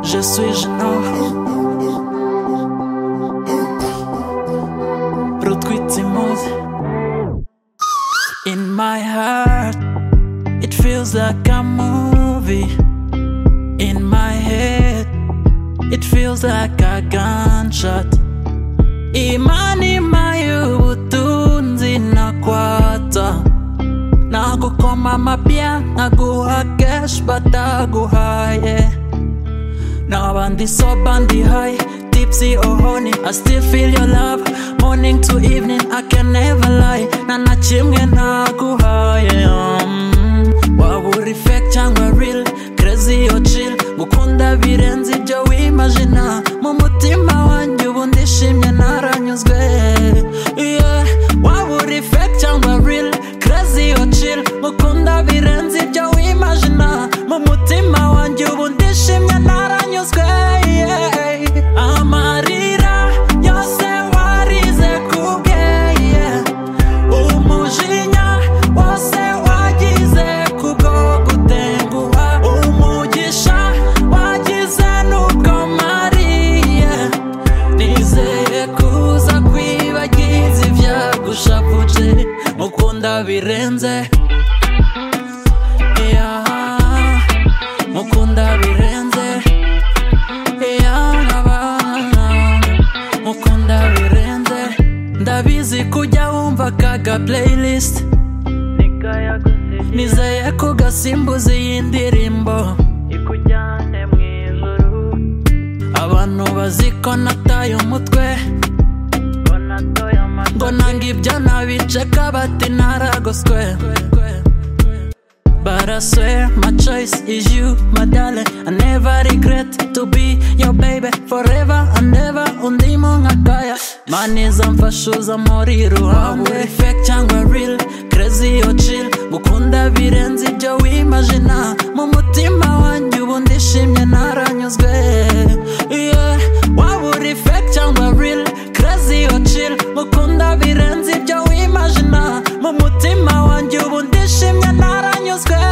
je suis gênant. Produit immonde. In my heart, it feels like a movie. In my head, it feels like a gunshot. Imani mayu utunzi na kwata na gukoma mapya naguha cash bataguhaye n'abandi so bandi high tipsy or honey i still feel your love morning to evening i can never lie na na kimwe naguhaye um, waba uri fake cyangwa real crazy or chill gukunda birenze ibyo wimagina mu mutima wanjye ubu ndishimye naranyuzwe yeah. waba uri fake cyangwa real crazy or chill gukunda birenze ibyo wimagina mu mutima wanjye ubu ndishimye naranyuzwe yeah. amarira yose warize kubwe yeah. umujinya wose wagize kubwo gutenguha umugisha wagize n'ubwo mariye nizeye kuza kwibagiza ibyagushavuje mukunda birenze yeah. mukunda birenze yanabana mukunda birenze ndabizi kujya wumva kaga playlist nizeye kugasimbuza iyi ndirimbo ikujyane mu ijuru abantu bazi ko nataye umutwe ko natoye ngo amatwi nanga ibyo nabiceka bati naragoswe But I swear my choice is you, my darling. I never regret to be your baby forever and ever. Undimo ngakaya, money zamfashuza muri ruhande. Waba fake cyangwa real, crazy or chill. Gukunda birenze ibyo wimagina. Mu mutima wanjye ubu ndishimye naranyuzwe. Yeah. Waba uri fake cyangwa real, crazy or chill. Gukunda birenze ibyo wimagina. Mu mutima wanjye ubu ndishimye naranyuzwe.